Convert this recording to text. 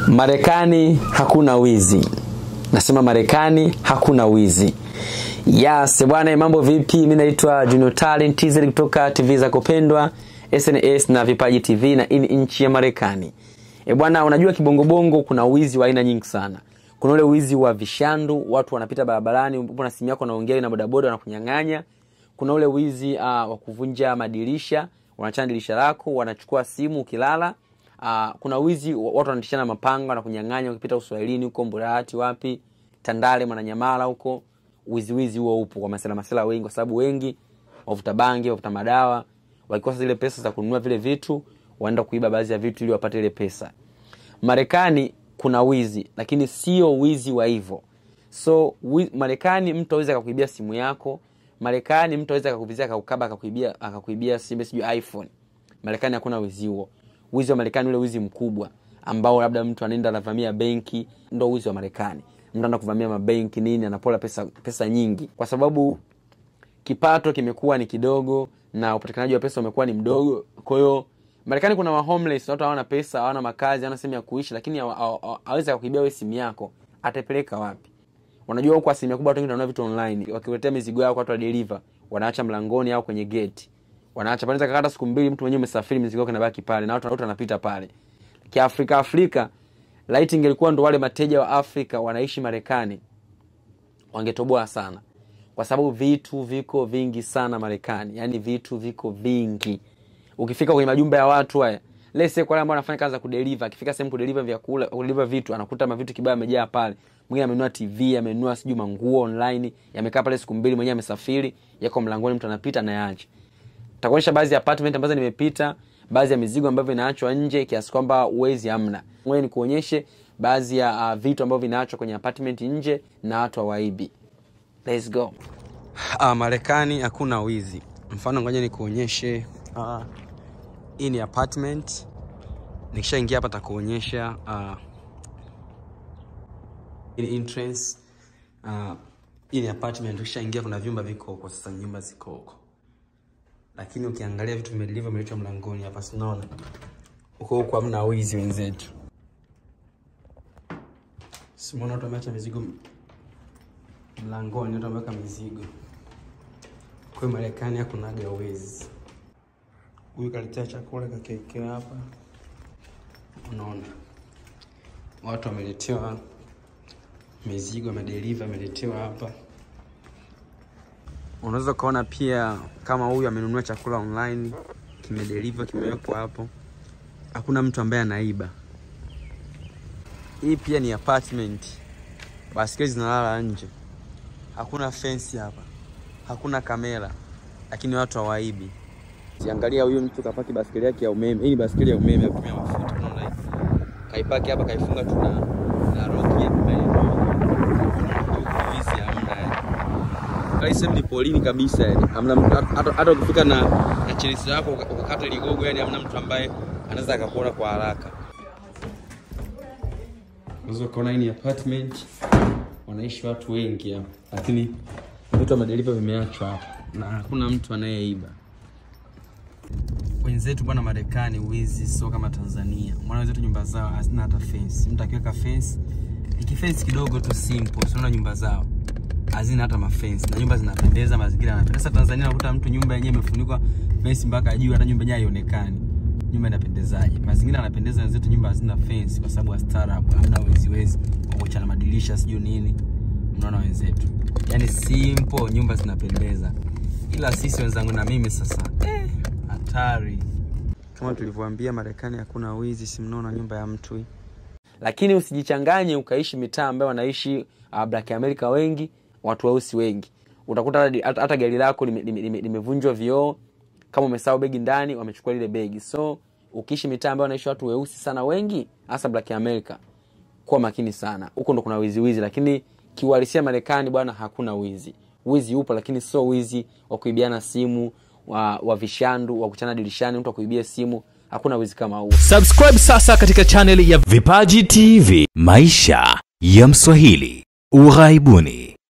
Marekani hakuna wizi. Nasema Marekani hakuna wizi. Yes, bwana mambo vipi? Mimi naitwa Junior Talent TZ kutoka TV za kupendwa SNS na Vipaji TV na hii ni nchi ya Marekani. E bwana, unajua kibongobongo kuna wizi wa aina nyingi sana. Kuna ule wizi wa vishandu, watu wanapita barabarani, upo na simu yako naongea na bodaboda wanakunyang'anya. Kuna ule wizi uh, wa kuvunja madirisha, wanachana dirisha lako, wanachukua simu ukilala. Uh, kuna wizi watu wanatishana mapanga na kunyang'anya ukipita uswahilini huko Mburahati wapi Tandale Mwananyamala huko wizi wizi huo upo kwa masela masela wengi kwa sababu wengi wavuta bangi wavuta madawa wakikosa zile pesa za kununua vile vitu wanaenda kuiba baadhi ya vitu ili wapate ile pesa Marekani kuna wizi lakini sio wizi wa hivyo so wi, Marekani mtu aweza akakuibia simu yako Marekani mtu aweza akakuvizia akakukaba akakuibia akakuibia simu sijui iPhone Marekani hakuna wizi huo wizi wa Marekani ule wizi mkubwa ambao labda mtu anaenda anavamia benki ndo wizi wa Marekani mtu anaenda kuvamia mabenki nini anapola pesa pesa nyingi kwa sababu kipato kimekuwa ni kidogo na upatikanaji wa pesa umekuwa ni mdogo kwa hiyo Marekani kuna wa homeless watu hawana pesa hawana makazi hawana sehemu ya kuishi lakini aweza kukuibia wewe simu yako atapeleka wapi unajua huko asilimia kubwa watu wengi wananunua vitu online wakiletea mizigo yao watu wa deliver wanaacha mlangoni au kwenye gate wanaacha panaweza kakata siku mbili mtu mwenyewe umesafiri mizigo yako inabaki pale na watu wanapita pale kiafrika afrika laiti ingelikuwa ndo wale mateja wa afrika wanaishi marekani wangetoboa sana kwa sababu vitu viko vingi sana marekani yaani vitu viko vingi ukifika kwenye majumba ya watu haya lese kwa wale ambao wanafanya kazi za kudeliva akifika sehemu kudeliva vyakula kudeliva vitu anakuta mavitu kibaya yamejaa pale mwingine amenunua tv amenunua sijui manguo online yamekaa pale siku mbili mwenyewe amesafiri yako mlangoni mtu anapita anayaacha takuonyesha baadhi ya apartment ambazo nimepita baadhi ya mizigo ambavyo inaachwa nje kiasi kwamba uwezi amna ngoja nikuonyeshe baadhi ya uh, vitu ambavyo vinaachwa kwenye apartment nje na watu hawaibi let's go uh, marekani hakuna wizi mfano ngoja nikuonyeshe uh, hii ni apartment nikishaingia hapa takuonyesha uh, hii entrance uh, hii ni apartment ukishaingia kuna vyumba viko huko sasa nyumba ziko huko lakini ukiangalia vitu vimelivyo vimeletwa mlangoni hapa sinaona huko huko hamna wizi wenzetu simuona watu wameacha mizigo mlangoni watu wameweka mizigo kwa marekani hakunaga wizi huyu kaletea chakula kakiekea hapa unaona watu wameletewa mizigo amedeliva ameletewa hapa unaweza ukaona pia kama huyu amenunua chakula online kimedeliva kimewekwa hapo hakuna mtu ambaye anaiba hii pia ni apartment baskeli zinalala nje hakuna fensi hapa hakuna kamera lakini watu hawaibi siangalia huyu mtu kapaki baskeli yake ya umeme hii ni baskeli ya umeme ya kutumia mafuta unaona kaipaki hapa kaifunga tu na na roki ya pembeni sehemu ni polini kabisa yani hamna hata ukifika na na chelesi yako ukakata ligogo yani hamna mtu ambaye anaweza akakuona kwa haraka unaweza ukaona hii ni apartment wanaishi watu wengi hapa lakini vitu wa madeliva vimeachwa hapa na hakuna mtu anayeiba wenzetu bwana marekani wizi sio kama tanzania mwana wenzetu nyumba zao hazina hata fence mtu akiweka fence ikifence kidogo tu simple sinaona nyumba zao hazina hata mafensi na nyumba zinapendeza mazingira yanapendeza tanzania nakuta mtu nyumba yenyewe imefunikwa fensi mpaka juu hata nyumba yenyewe haionekani nyumba inapendezaje mazingira yanapendeza wenzetu nyumba hazina fensi kwa sababu staarabu hamna weziwezi wakuchana madirisha sijui nini mnaona wenzetu yaani simple nyumba zinapendeza ila sisi wenzangu na mimi sasa hatari eh, kama tulivyoambia marekani hakuna wizi simnaona nyumba ya mtu hii lakini usijichanganye ukaishi mitaa ambayo wanaishi uh, black america wengi watu weusi wengi utakuta hata gari lako limevunjwa lime, lime, lime vioo kama umesahau begi ndani wamechukua lile begi so ukiishi mitaa ambayo wanaishi watu weusi sana wengi hasa black america kuwa makini sana huko ndo kuna wizi wizi lakini kiuhalisia marekani bwana hakuna wizi wizi upo lakini sio wizi wa kuibiana simu wa, wa vishandu wa kuchana dirishani mtu akuibia simu hakuna wizi kama huo subscribe sasa katika chaneli ya Vipaji TV, maisha ya Mswahili, ughaibuni.